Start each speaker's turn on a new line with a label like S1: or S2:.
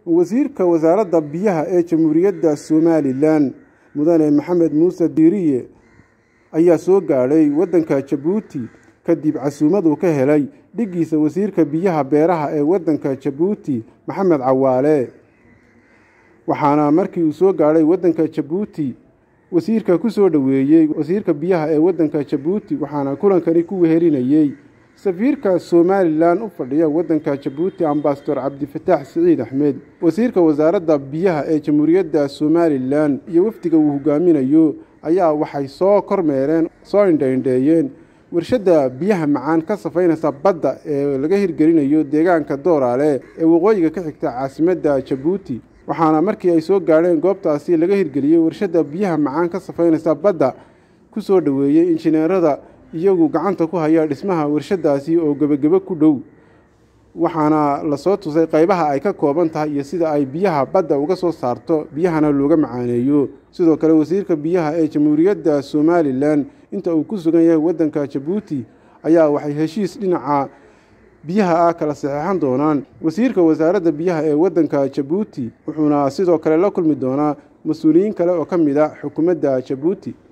S1: wasiirka wasaaradda biyaha ee jamhuuriyadda somalilan mudane maxamed muuse diiriye ayaa soo gaadhay waddanka jabuuti kadib casuumad uu ka helay dhiggiisa wasiirka biyaha beeraha ee waddanka jabuuti maxamed cawaale waxaana markii uu soo gaadhay waddanka jabuuti wasiirka ku soo dhoweeyey wasiirka biyaha ee waddanka jabuuti waxaana kulankani ku wehelinayey safiirka somalilan u fadhiya waddanka jabuuti ambasador cabdifataax siciid axmed wasiirka wasaaradda biyaha ee jamhuuriyadda somalilan iyo wafdiga uu hogaaminayo ayaa waxay soo kormeereen soo indhaindheeyeen warshadda biyaha macaan ka safaynaysa badda ee laga hirgelinayo deegaanka dooraale ee waqooyiga ka xigta caasimadda jabuuti waxaana markii ay soo gaadheen goobtaasi laga hirgeliyey warshadda biyaha macaan ka safaynaysa badda ku soo dhoweeyey injineerada iyagu gacanta ku haya dhismaha warshadaasi oo gebagebo ku dhow waxaana lasoo tusay qaybaha ay ka kooban tahay iyo sida ay biyaha badda uga soo saarto biyahana looga macaaneeyo sidoo kale wasiirka biyaha ee jamhuuriyadda somalilan inta uu ku sugan yahay waddanka jabuuti ayaa waxay heshiis dhinaca biyaha ah kala saxeexan doonaan wasiirka wasaaradda biyaha ee waddanka jabuuti wuxuuna sidoo kale la kulmi doonaa mas-uuliyiin kale oo ka mid a xukuumadda jabuuti